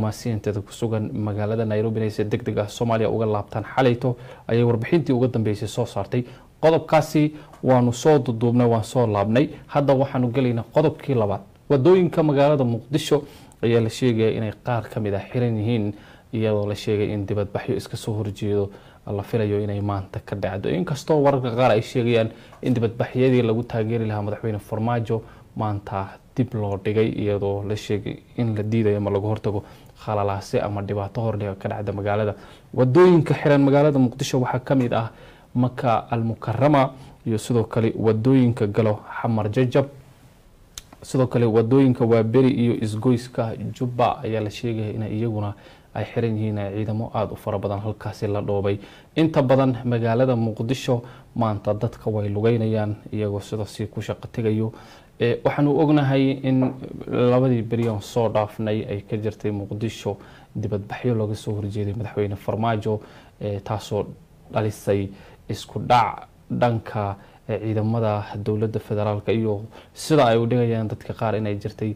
diblomaasiyiinteeda ku sugan magaalada nairobi inay si deg deg ah soomaaliya uga laabtaan xalayto ayay warbixintii uga dambeysay soo saartay qodobkaasi waanu soo duduubnay waan soo laabnay hadda waxaanu gelaynaa qodobkii labaad wadooyinka magaalada muqdisho ayaa la sheegaya inay qaar ka mid ah xiran yihiin iyadoo la sheegay in dibadbaxyo iska soo horjeedo la filayo inay maanta ka dhacdo inkastoo wararka qaar ay sheegayaan in dibadbaxyadii lagu taageeri lahaa madaxweyne farmaajo maanta dib loo dhigay iyadoo la sheegay in la diidayo ama laga hortago khalalaase ama dhibaato hordhiga ka dhacda magaalada wadooyinka xiran magaalada muqdisho waxaa ka mid ah maka almukarama iyo sidoo kale wadooyinka galo xamar jajab sidoo kale wadooyinka waaberi iyo isgoyska jubba ayaa la sheegaya in iyaguna ay xiran yihiin ciidamo aada u fara badan halkaasi la dhoobay inta badan magaalada muqdisho maanta dadka way lugeynayaan iyagoo sidaasi ku shaqo tegayo waxaanu ognahay in labadii beriyan soo dhaafnay ay ka jirtay muqdisho dibadbaxyo looga soo horjeeday madaxweyne farmaajo taasoo dhalisay isku dhac dhanka ciidamada dowladda federaalk iyo sida ay u dhigayaan dadka qaar inay jirtay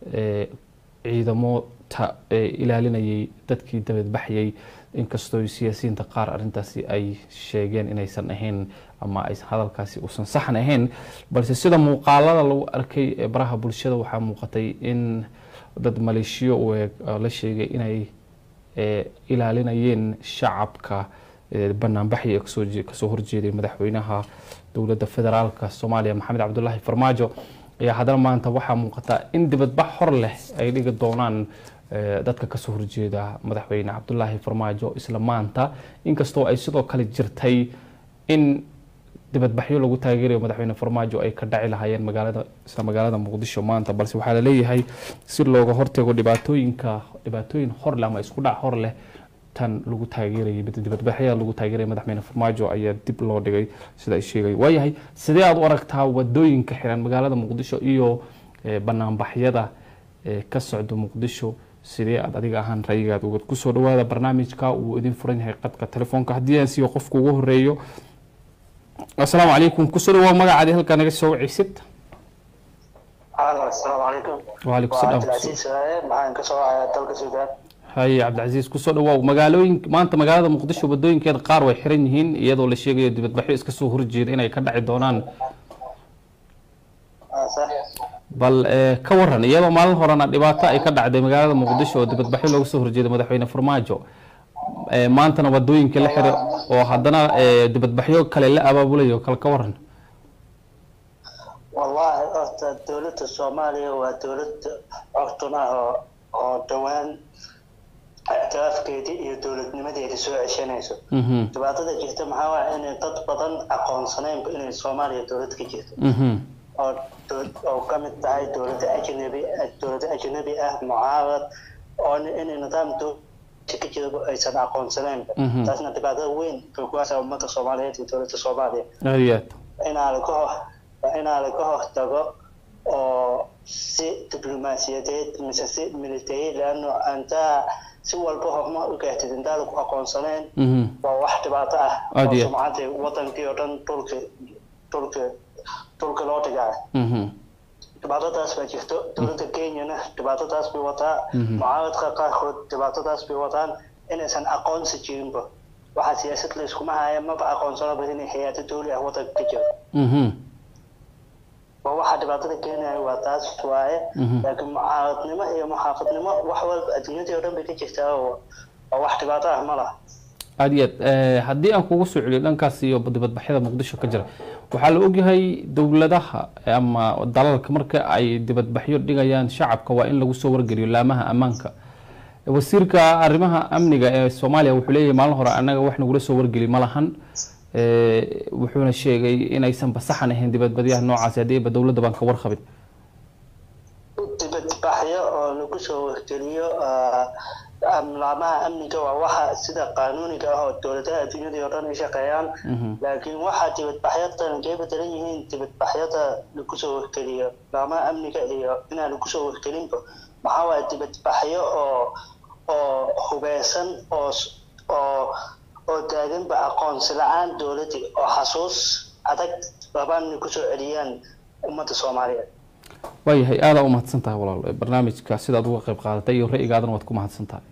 ciidamo ilaalinayay dadkii dabadbaxyay inkastoo siyaasiyiinta qaar arintaasi ay sheegeen inaysan ahayn ama aysan hadalkaasi uusan saxan ahayn balse sida muuqaalada lagu arkay ee baraha bulshada waxaa muuqatay in dad maleeshiyo u eeg la sheegay inay ilaalinayeen shacabka banaanbaxi kasoo horjeeday madaxweynaha dowladda federaalka soomaaliya maxamed cabdulaahi farmaajo ayaa haddana maanta waxaa muuqata in dibadbax hor leh ay dhigi doonaan dadka kasoo horjeeda madaxweyne cabdulaahi farmaajo isla maanta inkastoo ay sidoo kale jirtay in dibadbaxyo lagu taageerayo madaxweyne farmaajo ay ka dhaci lahaayeen magaalada isla magaalada muqdisho maanta balse waxaa laleeyahay si looga hortago dhibaatooyinka dhibaatooyin hor leh ama isku dhac hor leh tan lagu taageerayay dibadbaxyada lagu taageeraya madaxweyne farmaajo ayaa dib loo dhigay sida ay sheegay waayahay sidee aada u aragtaa wadooyinka xiran magaalada muqdisho iyo banaanbaxyada ka socda muqdisho sidee aad adiga ahaan rayigaad uga kusoo dhawaada barnaamijka uu idin furan yahay qadka telefoonka haddii aan siiyo qofka ugu horeeyo asalaamu calaykum kusoo dhawaa magacaadi halkaa naga soo wacaysid asalaamu calaykum waalaikum salaam cabdilcasiis waaye maxaan ka soo wacayaa dalka suudaan haye cabdicasiis kusoo dhawaaw magaalooyin maanta magaalada muqdisho wadooyinkeeda qaar way xiran yihiin iyadoo la sheegayo dibadbaxyo iska soo horjeeda inay ka dhaci doonaan bal ka waran iyadoo maalin horena dhibaato ay ka dhacday magaalada muqdisho oo dibadbaxyo looga soo horjeeda madaxweyne farmaajo maantana wadooyinka la xira oo haddana dibadbaxyo kale la abaabulayo kal ka waran wallahi horta dowladda soomaaliya waa dowlad cogtun ah oo oo dhowaan ictiraafkeedii iyo dowladnimadeedii soo ceshanayso dhibaatada jirta maxaa waaya inay dad badan aqoonsanaynba inay soomaaliya dowlad ka jirto oo oo ka mid tahay dowladda ajnabi dowladda ajnabi ah mucaarad oo inay nidaam dowladda ka jira aysan aqoonsanaynba taasna dhibaatada weyn bay ku haysaa ummadda soomaaliyeed iyo dowladda soomaaliya aad iyo aad inaa laga hor inaa laga hortago oo si diblomaasiyadeed mise si military leano antaa si walba horumar u gaartid intaa lagu aqoonsanayn waa wax dhibaato ah Aad iyo- oo sumcadii wadankii oo dhan dhulka dhulka dhulka loo dhigaa dhibaatadaas baa jirto dowladda kenyana dhibaatadaas bay wataa mucaaradka qaarkood dhibaatadaas bay wataan inaysan aqoonsi jirinba waxaa siyaasad la iskuma haya maba aqoonsanoba inay hay-ado dowli ah wadanka ka jiro waa waxaa dhibaatada keenaya waa taas waaye laakiin mucaaradnimo iyo muxaafadnimo wax walba adduunyadii oo dhan bay ka jirtaa oo oo wax dhibaato ah ma laha aad iyo aad haddii aan kugu soo celiyo dhankaas iyo dibadbaxyada muqdisho ka jira waxaa la ogyahay dowladaha ama dalalka marka ay dibadbaxyo dhigayaan shacabka waa in lagu soo wargeliyo laamaha ammaanka wasiirka arrimaha amniga ee soomaaliya wuxuu leeyahay maalin hore annaga wax nagula soo wargeli ma lahan wuxuuna sheegay inaysan basaxan ahayn dibadbadyaha noocaasi haddii ba dowladda baan ka warqabin dibadbaxyo oo lagu soo wargeliyo laamaha amniga waa waxa sida qaanuuniga ah oo dowladaha adduunyadii oo dhan ay shaqeeyaan laakiin waxaa dibadbaxyadan kay bedelan yihiin dibadbaxyada lagu soo wargeliyo laamaha amniga iyo inaan lagu soo wargelinba maxaa waaye dibadbaxyo oo oo hubeysan oo oo oo taaganba aqoonsi la-aan dowladii oo xasuus adag rabaan inay kusoo celiyaan ummadda soomaaliyeed waayahay aadaa u mahadsan tahay walaal barnaamijka sidaad uga qayb qaadatay iyo ra'yigaadana waad ku mahadsan tahay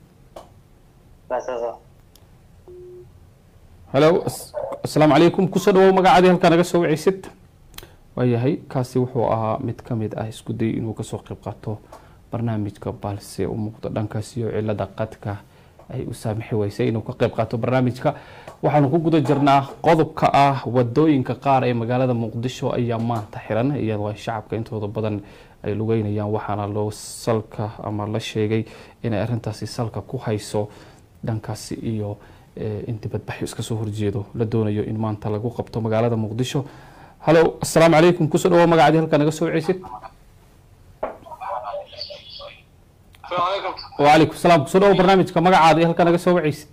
halo asalaamu calaykum kusoo dhawow magacaadii halkaa naga soo waceysid waayahay kaasi wuxuu ahaa mid ka mid ah isku day inuu kasoo qayb qaato barnaamijka balse u muuqdo dhankaas iyo cilada qadka ay u saamixi weysay inuu ka qayb qaato barnaamijka waxaanu ku guda jirnaa qodobka ah wadooyinka qaar ee magaalada muqdisho ayaa maanta xiran iyadoo ay shacabka intooda badan ay lugeynayaan waxaana loo salka ama la sheegay inay arrintaasi salka ku hayso dhankaasi iyo in dibadbaxyo iska soo horjeedo la doonayo in maanta lagu qabto magaalada muqdisho halo asalaamu calaykum kusoo dhawo magacadii halkaa naga soo waceysid wacalaykum salaam kusoo dhawo barnaamijka magacaada iyo halkaa naga soo waceysid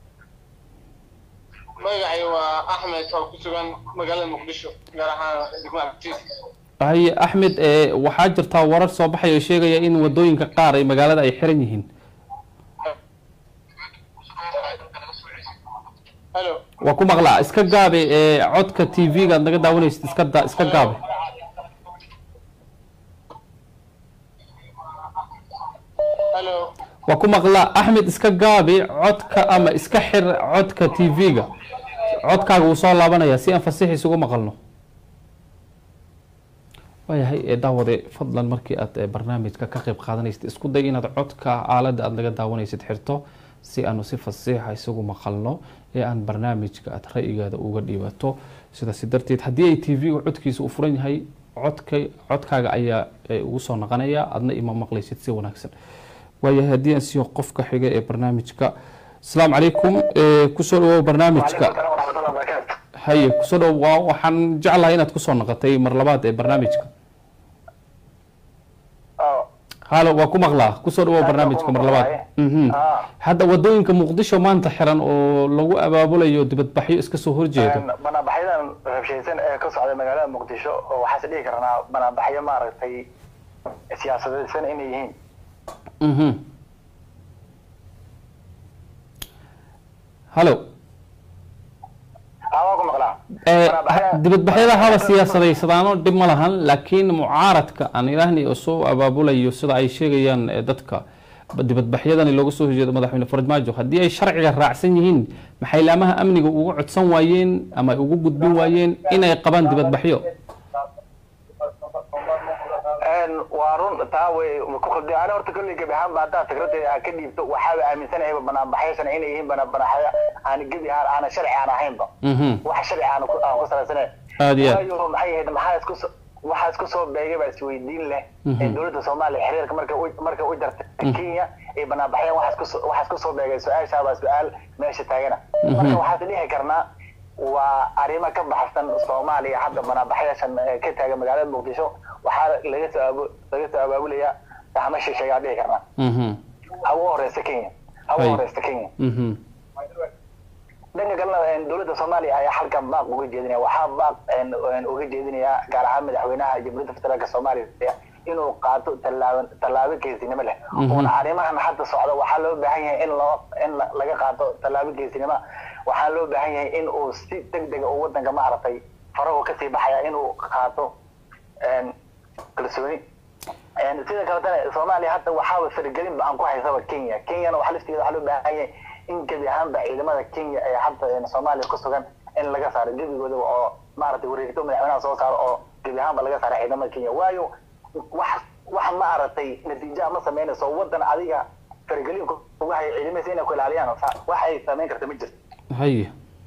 magacay waa axmed oo ku sugan magaalada muqdisho gaar ahaan degmada abtiis haye axmed waxaa jirtaa warar soo baxaya oo sheegaya in wadooyinka qaar ay magaalada ay xiran yihiin halo waa ku maqlaa iska gaabe codka t v-ga aad naga daawanaysid iska da iska gaabe halo waa ku maqlaa axmed iska gaabe codka ama iska xir codka t v-ga codkaaga wuu soo laabanaya si aan fasixiis ugu maqalno waayahay daawade fadlan markii aad barnaamijka ka qayb qaadanaysid isku day inaad codka aaladda aada naga daawanaysid xirto si aanu si fasiixa isagu maqalno ee aan barnaamijka aad ra-yigaada uga dhiibato sidaasi darteed haddii ay t v-ga codkiisa u furan yahay codka codkaaga ayaa ugu soo naqanaya adna ima maqlaysid si wanaagsan waayahay haddii aan siiyo qofka xiga ee barnaamijka asalaamu calaykum kusoo dhawow barnaamijka haye kusoo dhawo waa waxaan jeclahay inaad kusoo naqatay mar labaad ee barnaamijka halo waa ku maqlaa kusoo dhawow barnaamijka mar labaad hadda wadooyinka muqdisho maanta xiran oo lagu abaabulayo dibadbaxyo iska soo horjeedo banaanbaxyadan rabshaysan ee ka socda magaalada muqdisho oo waxaase dhihi karnaa banaanbaxyo maaragtay siyaasadaysan inay yihiin halo waa ku maqlaa dibadbaxyada haba siyaasadeysadaano dhib ma lahan laakiin mucaaradka aan ilaahni oo soo abaabulayo sida ay sheegayaan dadka dibadbaxyadani looga soo horjeedo madaxweyne farmaajo haddii ay sharciga raacsan yihiin maxay laamaha amniga uga codsan waayeen ama ay ugu gudbin waayeen inay qabaan dibadbaxyo waa run taa way ku khaldi ana horta kolley gebi ahaanba haddaa fikradeeda aan ka dhiibto waxaaba aaminsanayaba banaanbaxyashan inay yihiin banaanbaxyo aan gebi ahaan aana sharci aan ahaynba wax sharci aan ku aan ku salaysanayn aad iyo aad waayo maxay ahayd maxaa isku so waxaa isku soo beegay baa isweydiin leh ee dowladda soomaaliya xiriirka marka u marka u jartay kenya ee banaanbaxyaan waxaa isku so- waxaa isku soo beegay su-aashaa baa su-aal meesha taagana marka waxaas dhihi karnaa waa arrimo ka baxsan soomaaliya hadda banaanbaxyaashan ee ka taagan magaalada muqdisho waxaa laga soo abu laga soo abaabulayaa fahmo shisheeyaa dhihi karnaa mhm ha ugu horeysta kenya ha ugu Hay. horeysta kenya mhm dhanka kalena een, dowladda soomaaliya ayaa halkan baaq uga jeedinaya waxaa baaq een, een, uga jeedinayaa gaar ahaan madaxweynaha jamhuuriyadda federaalk soomaaliya inuu qaato tallaabo tallaabo geesinimo leh oona arrimahan hadda socda waxaa loo baahan yahay in loo in la- laga qaato tallaabo geesinimo waxaa loo baahan yahay in uu si deg dega uu wadanka maaragtay farahu kasii baxaya inuu qaato een, kalsooni Een, sida kaletana soomaaliya hadda waxaaba faragelin ba aan ku haysaba kenya kenyana waxa laftigeeda waxaa loo baahan yahay in gebi ahaanba ciidamada kenya ee hadda een, soomaaliya ku sugan in laga saaro gebigooda oo maaragtay wareegto madaxweynaha soo saaro oo gebi ahaanba laga saaro ciidamada kenya waayo wax wax maaragtay natiija ma sameynayso wadan adiga faragelin ku- kuga haya ciidamadiisa inay ku ilaaliyaan sa- wax ay sameyn karta ma jirto haye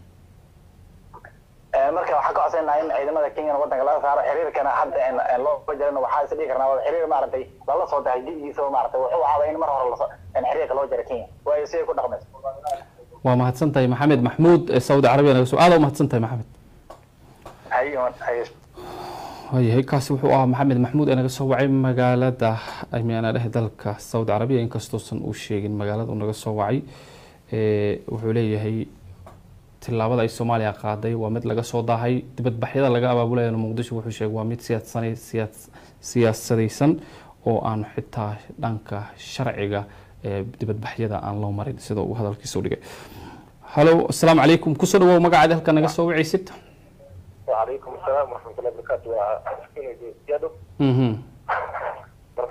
Ee, marka waxaan ka codsanaa in ciidamada kenyana wadanka laga saaro xiriirkana hadda een, een loo jarana waxaa is dhihi karnaa waa xiriir maaragtay lala soo dahay digiisa maaragtay wuxuu ahaaba in mar hore laso een, xiriirka loo jara kenya waayo siday ku dhaqmayso waa mahadsan tahay maxamed maxmuud ee saudi carabiya naga soo aada u mahadsan tahay maxamed hay hay waayahay kaasi wuxuu ahaa maxamed maxmuud ee naga soo wacay magaalada amiana dheh dalka saudi carabiya inkastoosan uu sheegin magaalada uu naga soo wacay ee, wuxuu leeyahay tillaabada ay soomaaliya qaaday waa mid laga soo daahay dibadbaxyada laga abaabulaya muqdisho wuxuu sheegay waa mid siyaadsanay siyaas- siyaasadaysan oo aan xitaa dhanka sharciga ee dibadbaxyada aan loo marin sida uu hadalkiisa u dhigay halo asalaamu calaykum kusoo dhawow magacaada halka naga soo wacaysid وعليكم السلام ورحمة الله وبركاته mhm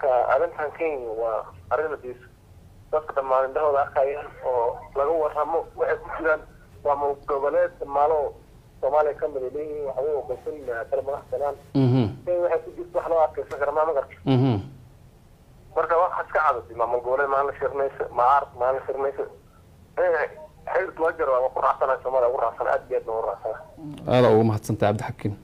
marka arrintan kenya waa arrin hadiis dadka dhammaan indhahooda arkayaan oo laga warramo waxay ku jiraan waa maamul goboleed maalo soomaaliya ka mid ay leeyihiin waxba ogosan kala madax banaan mhm kenya waxay ku jirta wax loo arkaysan kara maa magarta mhm marka waxaad ka cadatay maamul goboleed maalin la shirmayso macaarad maalin la shirmayso xilka loo jaro waa ku raacsanahay soomaaliya ugu raacsan aad iyo aad baan ugu raacsanahay aada uga mahadsantahay cabdixakiin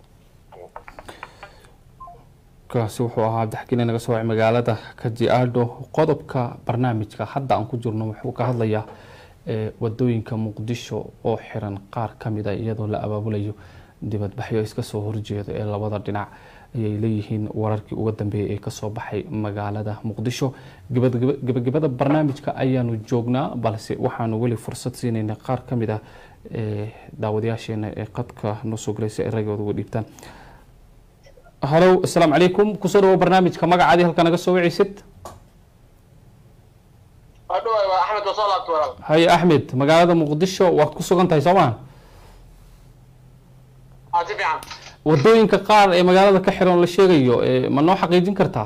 kaasi wuxuu ahaa cabdixakiin inaga soo wacay magaalada kajiado qodobka barnaamijka hadda aan ku jirno wuxuu ka hadlayaa ee, wadooyinka muqdisho oo xiran qaar ka mid a iyadoo la abaabulayo dibadbaxyo iska soo horjeeda ee labada dhinac ayay leeyihiin wararkii uga dambeeyay ee kasoo baxay magaalada muqdisho gabagaba- gabagabada barnaamijka ayaanu joognaa balse waxaanu weli fursad siinayna qaar ka mid ah ee, daawadayaasheena ee qadka noo soo galay si ay ragooda uga dhiibtaan halow asalaamu calaykum kusoo dhawo barnaamijka magacaadii halka naga soo wicaysid hadhow waa axmed waa soo laabta walaal haye axmed magaalada muqdisho waad ku sugan tahay soo maa aa si fiican wadooyinka qaar ee magaalada ka xiran la sheegayo ee, ma noo xaqiijin kartaa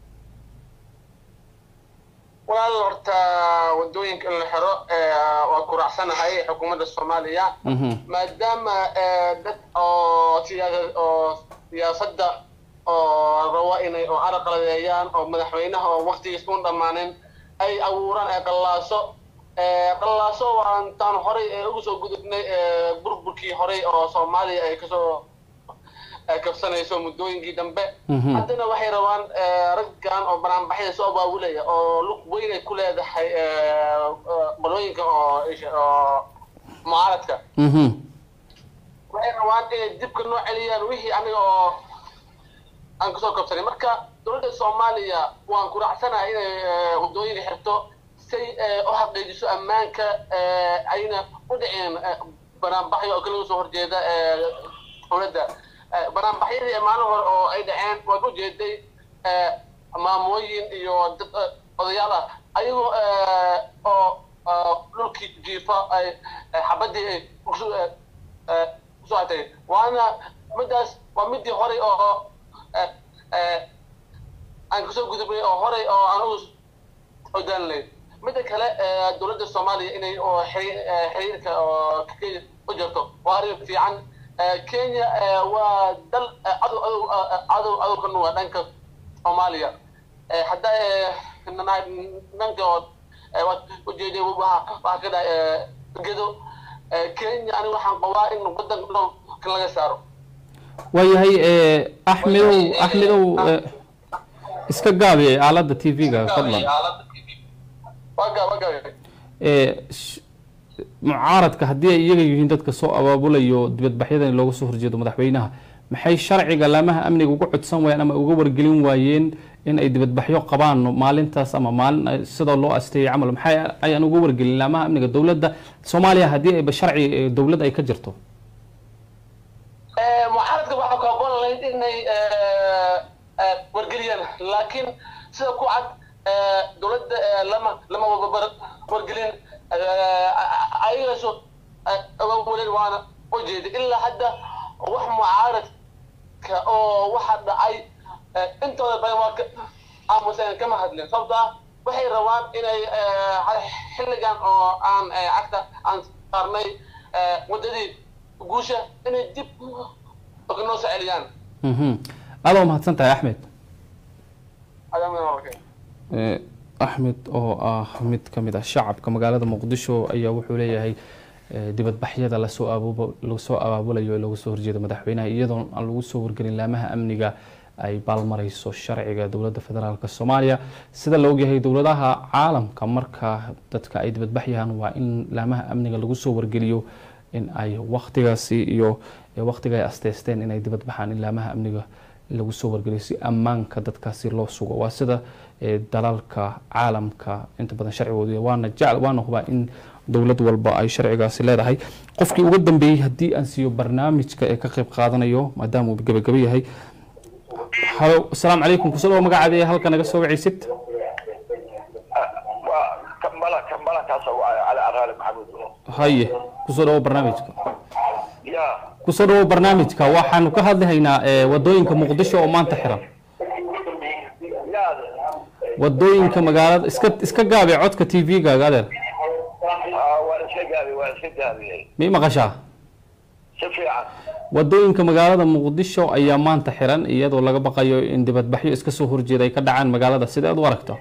walaal horta wadooyinka in la xiro waa ku raacsanahay xukuumadda soomaaliya Mhm. maadaama dad oo siyaasa oo siyaasadda oo rabo inay oo araqaladeeyaan oo madaxweynaha oo waqtigiis un dhammaanin ay abuuraan ee qallaaso qallaaso waan taan horay ee ugu soo gudubnay ee burburkii horay oo soomaaliya ay kasoo ay kabsanayso muddooyinkii dambe Mhm. haddana waxay rabaan eh, raggan oo banaanbaxyada soo abaabulaya oo lug weyn ay ku leedahay eh, eh, balooyinka oo isha- oo mucaaradka Mhm. waxay rabaan inay dibka noo celiyaan wixii aniga oo aan kasoo kabsanay marka dowladda soomaaliya waan ku raacsanahay inay eh, wadooyinka xirto say eh, u xaqiijiso ammaanka eh, ayna u dhicin eh, banaanbaxyo oo kala soo horjeeda eh, dowladda Eh, banaanbaxyadii maalin hore oo ay dhaceen waad ujeeday eh, maamooyin iyo dad eh, odayaal ah ayagoo eh, oo oo dhulkii jiifa ay eh, xabadii ay kusu eh, eh, kusoo atay waana midaas waa midii horey oo eh, eh, aan kasoo gudubnay oo horey oo aan ugu odaalinay midda kale eh, dowladda soomaaliya inay oo xiri- eh, xiriirka oo Kenya u jirto waa arrin fiican Eh, kenya eh, waa dal eh, cadow cadow eh, cadow cadow ka nuga dhanka soomaaliya Eh, hadda eh, na- dhanka oo eh, waad ujeeday waxa waxa ka dhahay eh, gedo Eh, kenya ani waxaan qabaa in wadanka dhan kan laga saaro waayahay ee, axmedow axmedow ee, iska gaabi aalada t v-ga fadlan waga waga ee, sh- mucaaradka haddii ay iyaga yihiin dadka soo abaabulayo dibadbaxyadan in looga soo horjeedo madaxweynaha maxay sharciga laamaha amniga uga codsan waayeen ama uga wargelin waayeen in ay dibadbaxyo qabaan maalintaas ama maalin ay- sida loo asteeyay camal maxay ayaan uga wargelin laamaha amniga dowladda soomaaliya haddii ayba sharci ee, dowlad ay ka jirto Eh, mucaaradka waxaa ku habboon lahayd inay eh, eh, wargeliyaan laakiin sida ku cad eh, dowladda eh, lama lama wababar wargelin eh, ayagaaso abaabulin waana ujeeda ilaa hadda wax mucaaradka oo waxa dhacay eh, intooda badan waa ka aamusan kama hadlin sababto ah waxay rabaan inay eh, xilligan oo aan eh, cagta aan saarnay eh, waddadii guusha inay dib noo soo celiyaan Mhm. aada waa mahadsan tahay axmed Adaa walaalkay. Ee, axmed oo ah mid ka mid ah shacabka magaalada muqdisho ayaa wuxuu leeyahay ee, dibadbaxyada lasoo abuubo- lasoo abaabulayo ee looga soo horjeedo madaxweynaha iyadoon aan lagu soo wargelin laamaha amniga ay baalmarayso sharciga dowladda federaalk soomaaliya sida la ogyahay dowladaha caalamka marka dadka ay dibadbaxyaan waa in laamaha amniga lagu soo wargeliyo in ay waktigaasi iyo ee, waktiga ay asteysteen inay dibadbaxaan in laamaha amniga lagu soo wargeliyo si ammaanka dadkaasi loo sugo waa sida ee, dalalka caalamka inta badan sharcigoodu waana jecel waana hubaa in dowlad walba ay sharcigaasi leedahay qofkii uga dambeeyey haddii aan siiyo barnaamijka ee ka qayb qaadanayo maadaama uu gabagaba yahay halo asalaamu calaykum kusoo dhawo magacaada ee halka naga soo wacaysid waa kambala kambalankaas waa cali araali maxamuud haye kusoo dhawo barnaamijka ya kusoo dhawo barnaamijka waxaanu ka hadlahaynaa ee, wadooyinka muqdisho oo maanta xiran ya wadooyinka magaalada iska iska gaabi codka t v-gaaga adeer Ah, waa iska gaabi waa iska gaabiyey mii maqashaa si fiican wadooyinka magaalada muqdisho ayaa maanta xiran iyadoo laga baqayo in dibadbaxyo iska soo horjeeda ay ka dhacaan magaalada sideed u aragto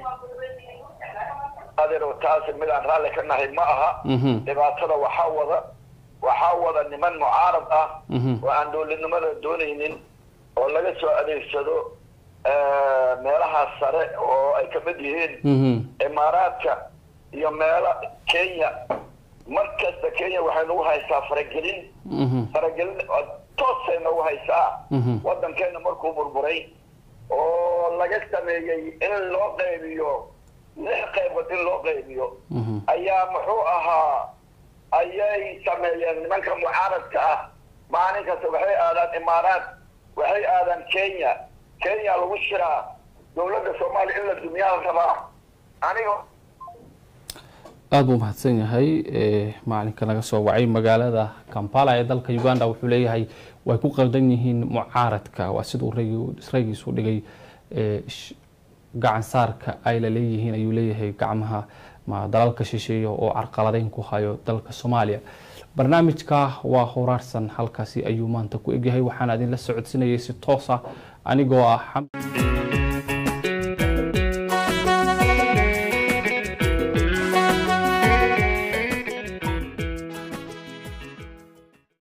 adeer taasi midaan raalli ka nahay ma aha Mhm. dhibaatada waxaa wada waxaa wada niman mucaarad ah Mhm. oo aan dowladnimada doonaynin oo laga soo adeegsado eh, meelaha sare oo ay kamid yihiin Mhm. imaaraadka iyo meelo kenya mar kasta kenya waxay nagu haysaa faragelin Mhm. faragelin oo toosay nagu haysaa Mhm. waddankeena markuu burburay oo laga sameeyey in loo qaybiyo lix qaybood in loo qaybiyo Mhm. ayaa muxuu ahaa ayay sameeyeen nimanka mucaaradka ah maalin kasta waxay aadaan imaaraat waxay aadaan kenya kenya lagu shiraa dowladda soomaaliya in la dumiyaa la rabaa aniga aada buu mahadsan yahay Eh, macalinka naga soo wacay magaalada kampala ee dalka uganda wuxuu leeyahay way ku qaldan yihiin mucaaradka waa siduu raygi- raygiisu dhigay eh, sh- gacan saarka ay la leeyihiin ayuu leeyahay gacmaha ma dalalka shisheeye oo carqaladeyn ku hayo dalka soomaaliya barnaamijka waa horaarsan halkaasi ayuu maanta ku egyahay waxaan idinla socodsinayay si toos ah anigoo ah xam